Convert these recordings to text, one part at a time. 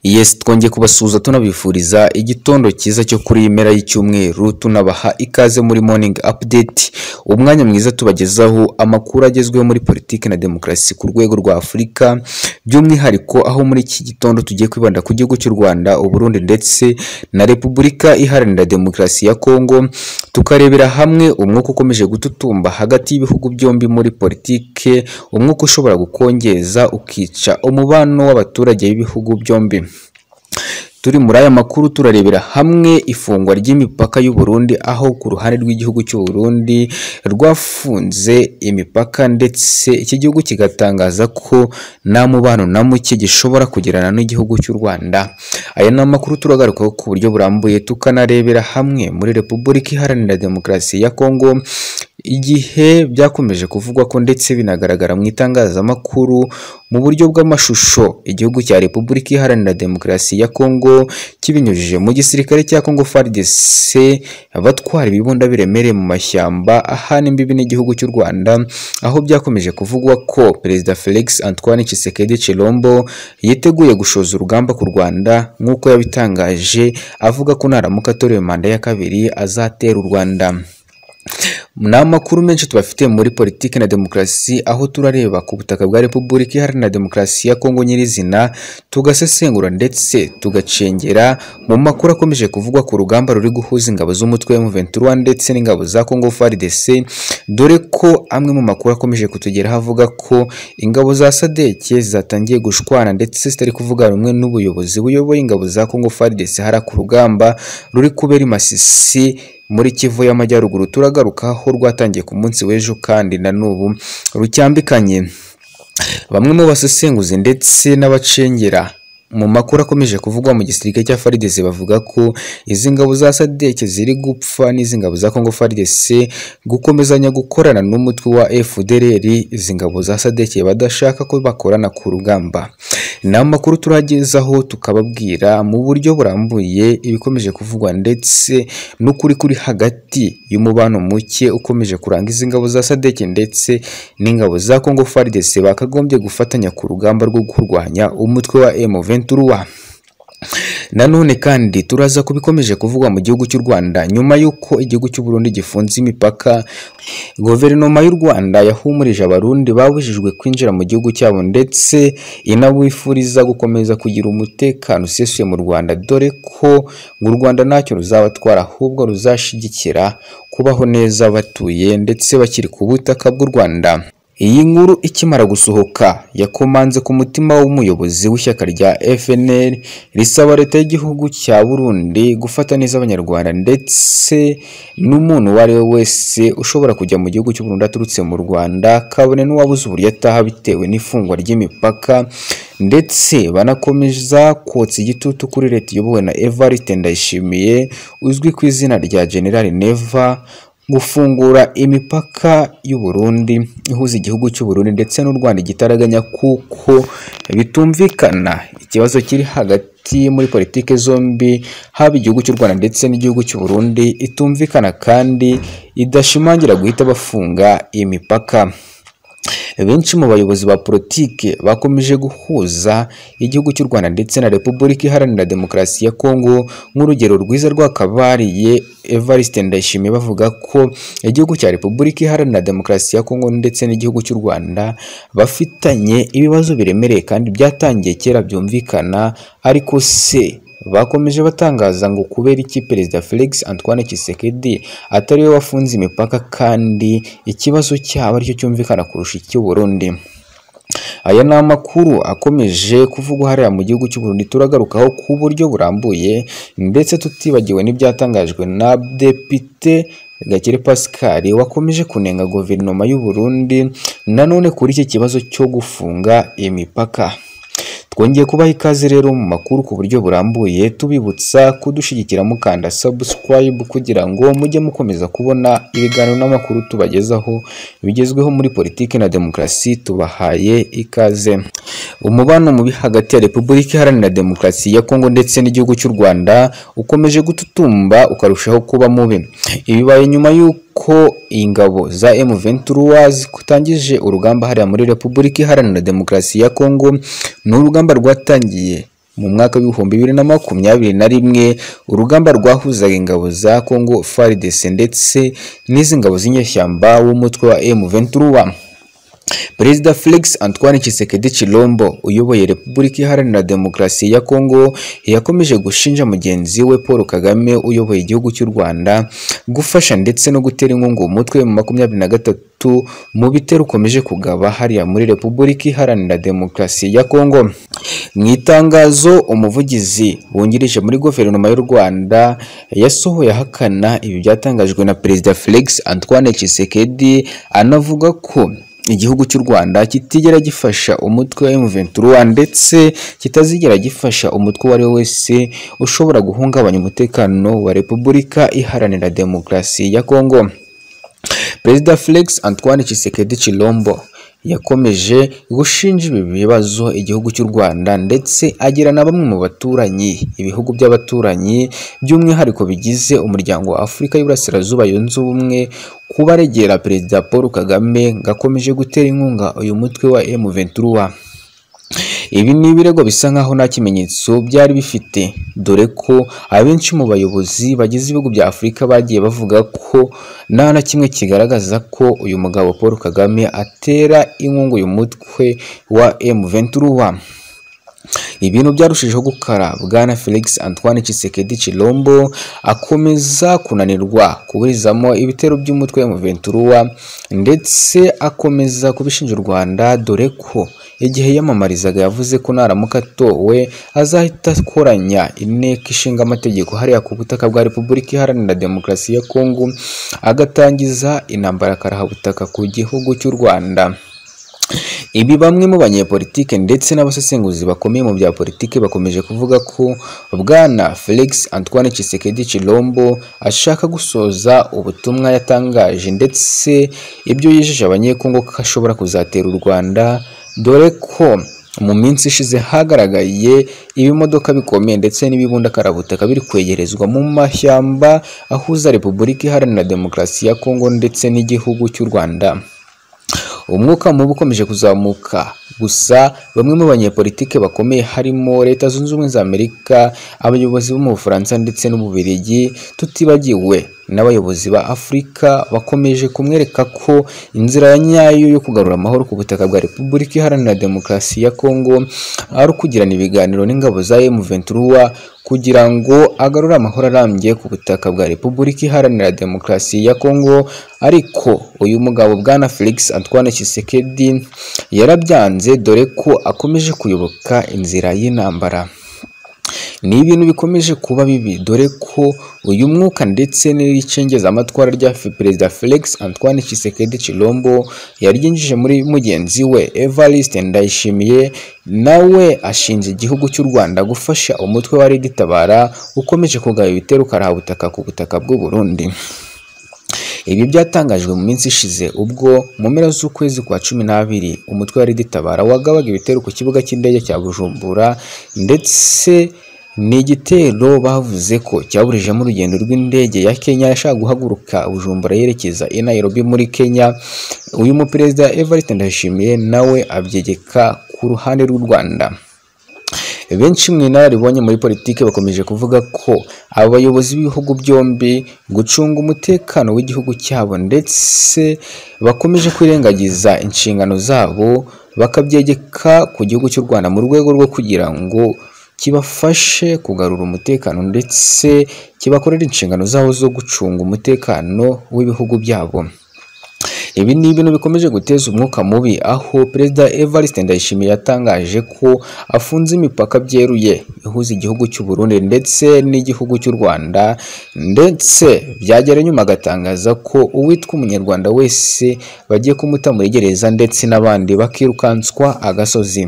Yes twongeye kubasuhuza tunabifuriza igitondo cyiza cyo kuri iyi mpera y'icyumweru tunabaha ikaze muri morning update umwanya mwiza tubagezaho amakuru agezweho muri politiki na demokarasi ku rwego rwa Afurika by'umwihariko aho muri iki gitondo tugiye kwibanda ku gihugu cy'u Rwanda Uburundi ndetse na Repubulika Iharanira Demokarasi ya Kongo tukarebera hamwe umwuka ukomeje gututumba hagati y'ibihugu byombi muri politike umwuka ushobora gukongeza ukica umubano w'abaturage b'ibihugu byombi turi muri aya makuru turarebera hamwe ifungwa ry'imipaka y'u Burundi aho ku ruhande rw'igihugu cy'u Burundi rwafunze imipaka ndetse iki gihugu kigatangaza ko nta mubano na muke gishobora kugirana n'igihugu cy'u Rwanda aya ni amakuru turagarukaho ku buryo burambuye tukanarebera hamwe muri Repubulika Iharanira Demokarasi ya Kongo igihe byakomeje kuvugwa ko ndetse binagaragara mu itangazamakuru mu buryo bw'amashusho igihugu cya Repubulika Iharanira Demokarasi ya Kongo kibinyujije mu gisirikare cya Kongo FARDC abatwara ibibunda biremereye mu mashyamba ahana imbibi n'igihugu cy'u Rwanda aho byakomeje kuvugwa ko Perezida Felix Antoine Tshisekedi Chilombo yiteguye gushoza urugamba ku Rwanda nk'uko yabitangaje avuga ko naramuka atorewe manda ya kabiri azatera u Rwanda ni amakuru menshi tubafitiye muri politiki na demokarasi aho turareba ku butaka bwa repubulika iharanira demokarasi ya kongo nyirizina tugasesengura ndetse tugacengera mu makuru akomeje kuvugwa ku rugamba ruri guhuza ingabo z'umutwe wa M23 ndetse n'ingabo za Congo FARDC dore ko amwe mu makuru akomeje kutugeraho avuga ko ingabo za SADC zatangiye gushwana ndetse zitari kuvuga rumwe n'ubuyobozi buyoboye ingabo za Congo FARDC hari ku rugamba ruri kubera i Masisi muri Kivu y'Amajyaruguru turagaruka aho rwatangiye ku munsi w'ejo kandi na n'ubu rucyambikanye bamwe mu basesenguzi ndetse n'abacengera mu makuru akomeje kuvugwa mu gisirikare cya FARDC bavuga ko izi ngabo za SADC ziri gupfa n'izi ngabo za Congo FARDC gukomezanya gukorana n'umutwe wa FDLR izi ngabo za SADC badashaka ko bakorana ku rugamba ni amakuru turagezaho tukababwira mu buryo burambuye ibikomeje kuvugwa ndetse n'ukuri kuri hagati y'umubano muke ukomeje kuranga izi ngabo za SADC ndetse n'ingabo za Congo FARDC bakagombye gufatanya ku rugamba rwo kurwanya umutwe wa M23 Ventura nanone kandi turaza ku bikomeje kuvugwa mu gihugu cy'u Rwanda nyuma y'uko igihugu cy'u Burundi gifunze imipaka guverinoma y'u Rwanda yahumurije abarundi babujijwe kwinjira mu gihugu cyabo ndetse inabifuriza gukomeza kugira umutekano usesuye mu Rwanda dore ko mu Rwanda ntacyo ruzabatwara ahubwo ruzashyigikira kubaho neza batuye ndetse bakiri ku butaka bw'u Rwanda iyi nkuru ikimara gusohoka yakomanze ku mutima w'umuyobozi w'ishyaka rya FNL risaba leta y'igihugu cya Burundi gufata neza abanyarwanda ndetse n'umuntu uwo ari we wese ushobora kujya mu gihugu cy'u Burundi aturutse mu Rwanda kabone n'uwabuze uburyo ataha bitewe n'ifungwa ry'imipaka ndetse banakomeza kotsa igitutu kuri leta iyobowe na Evariste Ndayishimiye uzwi ku izina rya General Neva gufungura imipaka y'u Burundi ihuza igihugu cy'u Burundi ndetse n'u Rwanda igitaraganya kuko bitumvikana ikibazo kiri hagati muri politike zombi haba igihugu cy'u Rwanda ndetse n'igihugu cy'u Burundi itumvikana kandi idashimangira guhita bafunga imipaka benshi mu bayobozi ba politike bakomeje guhuza igihugu cy'u Rwanda ndetse na Repubulika Iharanira Demokarasi ya Kongo nk'urugero rwiza rwakabariye Evariste Ndayishimiye bavuga ko igihugu cya Repubulika Iharanira Demokarasi ya Kongo ndetse n'igihugu cy'u Rwanda bafitanye ibibazo biremereye kandi byatangiye kera byumvikana ariko se bakomeje batangaza ngo kubera iki perezida Felix Antoine Tshisekedi atari we wafunze imipaka kandi ikibazo cyaba aricyo cyumvikana kurusha icy'u Burundi aya ni amakuru akomeje kuvugwa hariya mu gihugu cy'u Burundi turagarukaho ku buryo burambuye ndetse tutibagiwe n'ibyatangajwe na depite Gakire Pascal wakomeje kunenga guverinoma y'u Burundi nanone kuri iki kibazo cyo gufunga imipaka twongeye kubaha ikaze rero mu makuru ku buryo burambuye tubibutsa kudushyigikira mukanda subscribe kugira ngo mujye mukomeza kubona ibiganiro n'amakuru tubagezaho bigezweho muri politiki na demokarasi tubahaye ikaze umubano mubi hagati ya repubulika iharanira demokarasi ya kongo ndetse n'igihugu cy'u rwanda ukomeje gututumba ukarushaho kuba mubi ibibaye nyuma y'uko ko ingabo za M23 zitangije urugamba hariya muri Repubulika Iharanira Demokarasi ya Kongo ni urugamba rwatangiye mu mwaka w'ibihumbi bibiri na makumyabiri na rimwe urugamba rwahuzaga ingabo za Congo FARDC ndetse n'iz'ingabo z'inyeshyamba w'umutwe wa M23 Perezida Felix Antoine Tshisekedi Chilombo uyoboye Repubulika Iharanira Demokarasi ya Kongo yakomeje gushinja mugenzi we Paul Kagame uyoboye igihugu cy'u Rwanda gufasha ndetse no gutera inkunga umutwe mu makumyabiri na gatatu mu bitero ukomeje kugaba hariya muri Repubulika Iharanira Demokarasi ya Kongo. Mu itangazo umuvugizi wungirije muri guverinoma y'u Rwanda yasohoye ahakana ibi byatangajwe na Perezida Felix Antoine Tshisekedi anavuga ko igihugu cy'u Rwanda kitigera gifasha umutwe wa M23 ndetse kitazigera gifasha umutwe uwo ari we wese ushobora guhungabanya umutekano wa Repubulika Iharanira Demokarasi ya Kongo. Perezida Felix Antoine Tshisekedi Chilombo yakomeje gushinja ibi bibazo igihugu cy'u Rwanda ndetse agira na bamwe mu baturanyi ibihugu by'abaturanyi by'umwihariko bigize umuryango wa Afurika y'Iburasirazuba yunze ubumwe kubaregera Perezida Paul Kagame ngo akomeje gutera inkunga uyu mutwe wa M23 ibi ni ibirego bisa nkaho nta kimenyetso byari bifite dore ko abenshi mu bayobozi bagize ibihugu bya Afurika bagiye bavuga ko nta na kimwe kigaragaza ko uyu mugabo Paul Kagame atera inkunga uyu mutwe wa M23 ibintu byarushijeho gukara bwana Felix Antoine Tshisekedi Chilombo akomeza kunanirwa kuburizamo ibitero by'umutwe wa M23 ndetse akomeza kubishinja u Rwanda dore ko igihe yamamarizaga yavuze ko naramuka atowe azahita akoranya inteko ishinga amategeko hariya ku butaka bwa Repubulika Iharanira Demokarasi ya Kongo agatangiza intambara karahabutaka ku gihugu cy'u Rwanda ibi bamwe mu banyepolitike ndetse n'abasesenguzi bakomeye mu bya politiki bakomeje kuvuga ko bwana Felix Antoine Tshisekedi Chilombo ashaka gusoza ubutumwa yatangaje ndetse ibyo yijeje abanyekongo ko ashobora kuzatera u Rwanda dore ko mu minsi ishize hagaragaye ibimodoka bikomeye ndetse n'ibibundakarabuta biri kwegerezwa mu mashyamba ahuza Repubulika Iharanira Demokarasi ya Kongo ndetse n'igihugu cy'u Rwanda umwuka mubi ukomeje kuzamuka gusa bamwe mu banyepolitike bakomeye harimo leta zunze ubumwe za amerika abayobozi bo mu bufaransa ndetse n'ububirigi tutibagiwe n'abayobozi ba afurika bakomeje kumwereka ko inzira ya nyayo yo kugarura amahoro ku butaka bwa repubulika iharanira demokarasi ya kongo ari ukugirana ibiganiro n'ingabo za M23 kugira ngo agarure amahoro arambye ku butaka bwa repubulika iharanira demokarasi ya kongo ariko uyu mugabo bwana Felix Antoine Tshisekedi yarabyanze dore ko akomeje kuyoboka inzira y'intambara ni ibintu bikomeje kuba bibi dore ko uyu mwuka ndetse n'icengezamatwara rya perezida Felix Antoine Tshisekedi Chilombo yaryinjije muri mugenzi we Evariste Ndayishimiye nawe ashinja igihugu cy'u Rwanda gufasha umutwe wa Red Tabara ukomeje kugaba ibitero karahabutaka ku butaka bw'u Burundi ibi byatangajwe mu minsi ishize ubwo mu mpera z'ukwezi kwa cumi n'abiri umutwe wa Red Tabara wagabaga ibitero ku kibuga cy'indege cya Bujumbura ndetse ni igitero bavuze ko cyaburijemo urugendo rw'indege ya Kenya yashaka guhaguruka Bujumbura yerekeza i Nairobi muri Kenya uyu muperezida Evariste Ndayishimiye nawe abyegeka ku ruhande rw'u Rwanda benshi mu inararibonye muri politiki bakomeje kuvuga ko abayobozi b'ibihugu byombi gucunga umutekano w'igihugu cyabo ndetse bakomeje kwirengagiza inshingano zabo bakabyegeka ku gihugu cy'u Rwanda mu rwego rwo kugira ngo kibafashe kugarura umutekano ndetse kibakorera inshingano zabo zo gucunga umutekano w'ibihugu byabo ibi ni ibintu bikomeje guteza umwuka mubi aho perezida Evariste Ndayishimiye yatangaje ko afunze imipaka byeruye ihuza igihugu cy'u Burundi ndetse n'igihugu cy'u Rwanda ndetse byagera nyuma agatangaza ko uwitwa umunyarwanda wese bagiye kumuta muri gereza ndetse n'abandi bakirukanswa agasozi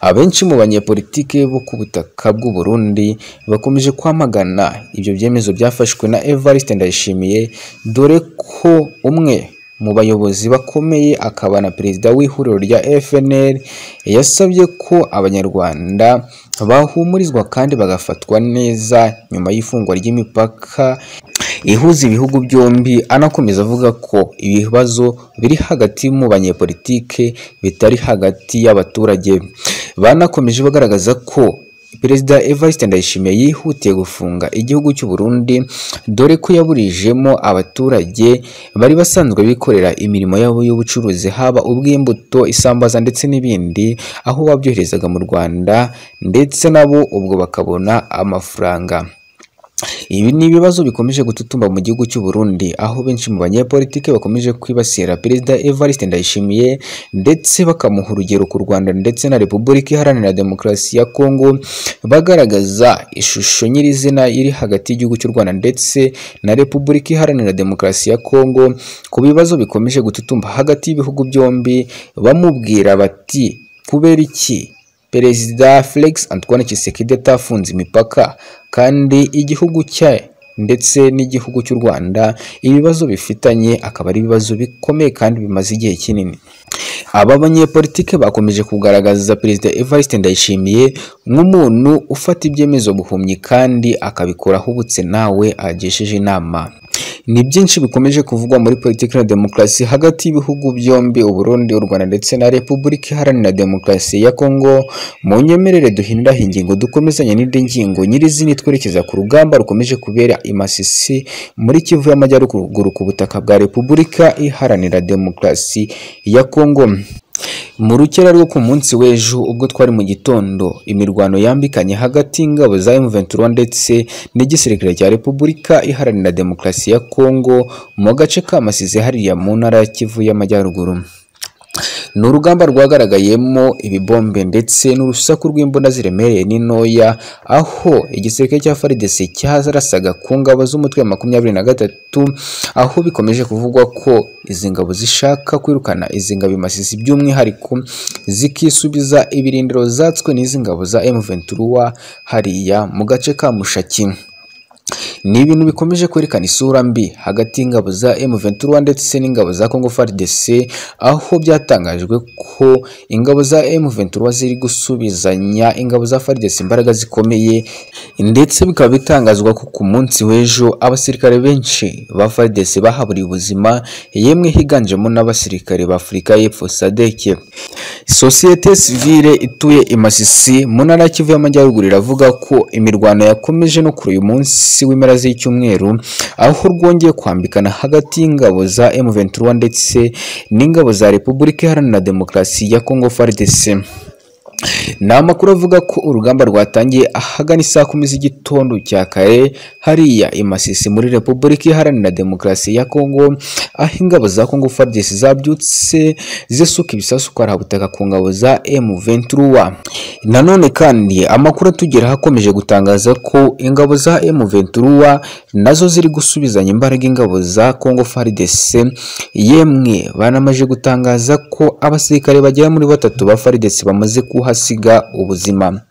abenshi mu banyepolitike bo ku butaka bw'u Burundi bakomeje kwamagana ibyo byemezo byafashwe na Evariste Ndayishimiye dore ko umwe mu bayobozi bakomeye akaba na perezida w'ihuriro rya FNL yasabye ko abanyarwanda bahumurizwa kandi bagafatwa neza nyuma y'ifungwa ry'imipaka ihuza ibihugu byombi anakomeza avuga ko ibibazo biri hagati mu banyepolitike bitari hagati y'abaturage banakomeje bagaragaza ko perezida Evariste Ndayishimiye yihutiye gufunga igihugu cy'u Burundi dore ko yaburijemo abaturage bari basanzwe bikorera imirimo yabo y'ubucuruzi haba ubw'imbuto isambaza ndetse n'ibindi aho babyoherezaga mu Rwanda ndetse nabo ubwo bakabona amafaranga ibi ni ibibazo bikomeje gututumba mu gihugu cy'u Burundi aho benshi mu banyepolitike bakomeje kwibasira perezida Evariste Ndayishimiye ndetse bakamuha urugero ku Rwanda ndetse na Repubulika Iharanira Demokarasi ya Kongo bagaragaza ishusho nyirizina iri hagati y'igihugu cy'u Rwanda ndetse na Repubulika Iharanira Demokarasi ya Kongo ku bibazo bikomeje gututumba hagati y'ibihugu byombi bamubwira bati kubera iki Perezida Felix Antoine Tshisekedi atafunze imipaka kandi igihugu cye ndetse n'igihugu cy'u Rwanda ibibazo bifitanye akaba ari ibibazo bikomeye kandi bimaze igihe kinini aba banyepolitike bakomeje kugaragaza perezida Evariste Ndayishimiye nk'umuntu ufata ibyemezo buhumyi kandi akabikora ahubutse nawe agesheje inama ni byinshi bikomeje kuvugwa muri politiki na demokarasi hagati y'ibihugu byombi Uburundi u Rwanda ndetse na Repubulika Iharanira Demokarasi ya Kongo mu nyemerere duhinduraho ingingo dukomezanye n'indi ngingo nyirizina twerekeza ku rugamba rukomeje kubera imasisi muri Kivu y'Amajyaruguru ku butaka bwa Repubulika Iharanira Demokarasi ya Kongo mu rukera rwo ku munsi w'ejo ubwo twari mu gitondo imirwano yambikanye hagati y'ingabo za M23 ndetse n'igisirikare cya Repubulika Iharanira Demokarasi ya Kongo mu gace ka Masize hariya mu ntara ya Kivu y'Amajyaruguru ni urugamba rwagaragayemo ibibombe ndetse n'urusaku rw'imbunda ziremereye n'intoya aho igisirikare cya FARDC cyarasaga ku ngabo z'umutwe wa makumyabiri na gatatu aho bikomeje kuvugwa ko izi ngabo zishaka kwirukana izi ngabo imasisi by'umwihariko zikisubiza ibirindiro zatswe n'izi ngabo za M23 hariya mu gace ka Mushaki ni ibintu bikomeje kwerekana isura mbi hagati y'ingabo za M23 ndetse n'ingabo za Congo FARDC aho byatangajwe ko ingabo za M23 ziri gusubizanya ingabo za FARDC imbaraga zikomeye ndetse bikaba bitangazwa ko ku munsi w'ejo abasirikare benshi ba FARDC bahaburiye ubuzima yemwe higanjemo n'abasirikare ba Afurika y'Epfo SADC sosiyete sivile ituye i Masisi mu ntara ya Kivu y'Amajyaruguru iravuga ko imirwano yakomeje no kuri uyu munsi w'impera z'icyumweru aho rwongeye kwambikana hagati y'ingabo za M23 ndetse n'ingabo za Repubulika Iharanira Demokarasi ya Congo FARDC ni amakuru avuga ko urugamba rwatangiye ahagana isaa kumi z'igitondo cya kare hariya i Masisi muri Repubulika Iharanira Demokarasi ya Kongo aho ingabo za Kongo FARDC zabyutse zisuka ibisasu butaka ku ngabo za M23 nanone kandi amakuru atugeraho akomeje gutangaza ko ingabo za M23 nazo ziri gusubizanya imbaraga ingabo za Kongo FARDC yemwe banamaje gutangaza ko abasirikare bagera muri batatu ba FARDC bamaze kuhasiga ubuzima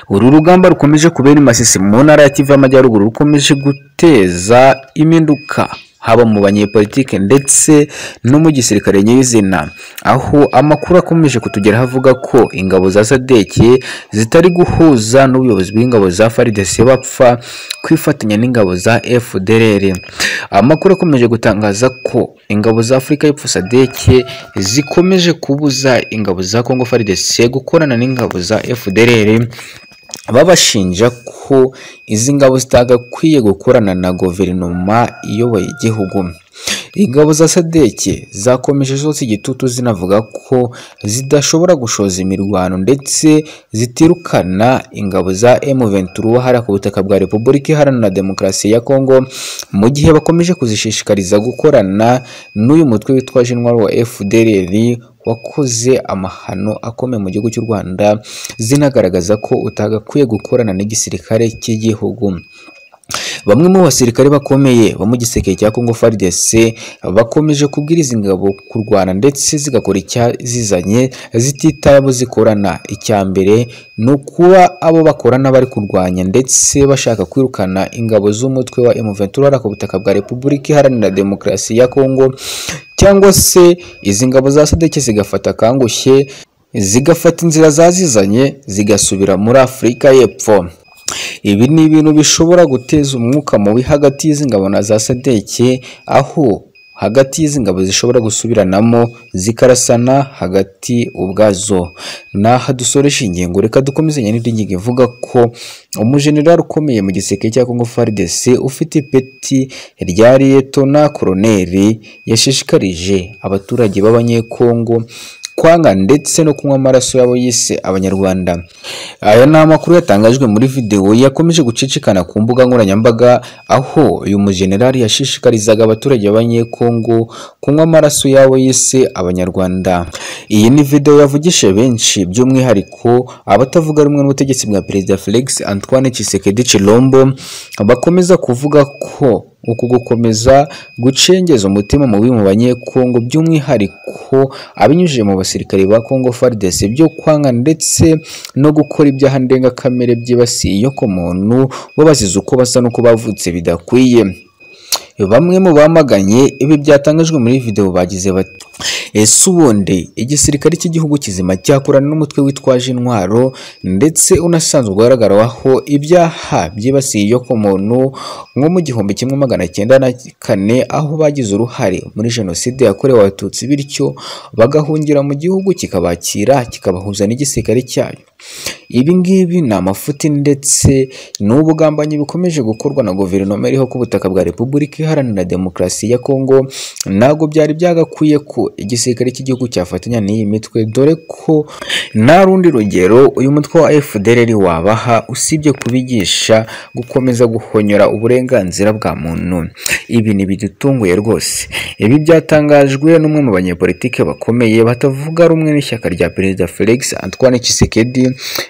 uru rugamba rukomeje kubera imasisi mu ntara ya Kivu y'Amajyaruguru rukomeje guteza impinduka haba mu banyepolitike ndetse no mu gisirikare nyirizina aho amakuru akomeje kutugeraho avuga ko ingabo za sadeki zitari guhuza n'ubuyobozi bw'ingabo za faridese bapfa kwifatanya n'ingabo za FDLR amakuru akomeje gutangaza ko ingabo za Afurika y'Epfo sadeki zikomeje kubuza ingabo za Kongo faridese gukorana n'ingabo za FDLR babashinja ko izi ngabo zitagakwiye gukorana na guverinoma iyoboye igihugu ingabo za sadeke zakomeje zose igitutu zinavuga ko zidashobora gushoza imirwano ndetse zitirukana ingabo za M23 hariya ku butaka bwa Repubulika Iharanira Demokarasi ya Kongo mu gihe bakomeje kuzishishikariza gukorana n'uyu mutwe witwa Jinwari wa FDLR wakoze amahano akomeye mu gihugu cy'u Rwanda zinagaragaza ko utagakwiye gukorana n'igisirikare cy'igihugu bamwe mu basirikare bakomeye bo mu giseke cya Congo FARDC bakomeje kubwira izi ngabo kurwana ndetse zigakora icyazizanye zititaye abo zikorana icya mbere ni ukuba abo bakorana bari kurwanya ndetse bashaka kwirukana ingabo z'umutwe wa M23 ku butaka bwa Repubulika Iharanira Demokarasi ya Congo cyangwa se izi ngabo za sadeke zigafata kangushye zigafata inzira zazizanye zigasubira muri Afurika y'Epfo ibi ni ibintu bishobora guteza umwuka mubi hagati y'izi ngabo na za sadeke aho hagati y'izi ngabo zishobora gusubiranamo zikarasana hagati ubwazo naha dusoresha ingingo reka dukomezanye n'indi ngingo ivuga ko umujenerali ukomeye mu giseke cya Congo FARDC ufite ipeti rya Liyetona Koloneli yashishikarije abaturage b'abanyekongo kwanga ndetse no kunywa amaraso yabo yise abanyarwanda aya ni amakuru yatangajwe muri videwo yakomeje gucicikana ku mbuga nkoranyambaga aho uyu mujenerali yashishikarizaga abaturage b'abanyekongo kunywa amaraso yabo yise abanyarwanda iyi ni videwo yavugishije benshi by'umwihariko abatavuga rumwe n'ubutegetsi bwa perezida felix antoine tshisekedi chilombo bakomeza kuvuga ko uku gukomeza gucengeza umutima mubi mu banyekongo by'umwihariko abinyujije mu basirikare ba Congo FARDC byo kwanga ndetse no gukora ibyaha ndengakamere byibasiye inyokomuntu babaziza uko basa n'uko bavutse bidakwiye bamwe mu bamaganye ibi byatangajwe muri video bagize bati ese ubundi igisirikare cy'igihugu kizima cyakorana n'umutwe witwaje intwaro ndetse unasanzwe ugaragaraho ibyaha byibasiye iyo ku muntu nko mu gihumbi kimwe magana cyenda na kane aho bagize uruhare muri jenoside yakorewe abatutsi bityo bagahungira mu gihugu kikabakira kikabahuza n'igisirikare cyayo ibi ngibi ni amafuti ndetse n'ubugambanyi bikomeje gukorwa na guverinoma iriho ku butaka bwa repubulika iharanira demokarasi ya kongo ntabwo byari byagakwiye ko igisirikare cy'igihugu cyafatanya n'iyi mitwe dore ko nta rundi rugero uyu mutwe wa fdr wabaha usibye kubigisha gukomeza guhonyora uburenganzira bwa muntu ibi ni bidutunguye rwose ibi byatangajwe n'umwe mu banyepolitike bakomeye batavuga rumwe n'ishyaka rya perezida felix antoine tshisekedi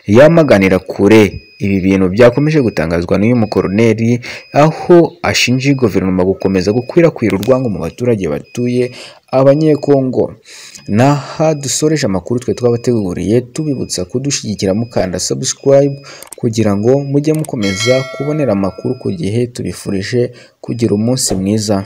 yamaganira kure ibi bintu byakomeje gutangazwa n'uyu mukoroneri aho ashinja guverinoma gukomeza gukwirakwira urwango mu baturage batuye abanyekongo naha dusoreje amakuru twe twabateguriye tubibutsa kudushyigikira mukanda subscribe kugira ngo mujye mukomeza kubonera amakuru ku gihe tubifurije kugira umunsi mwiza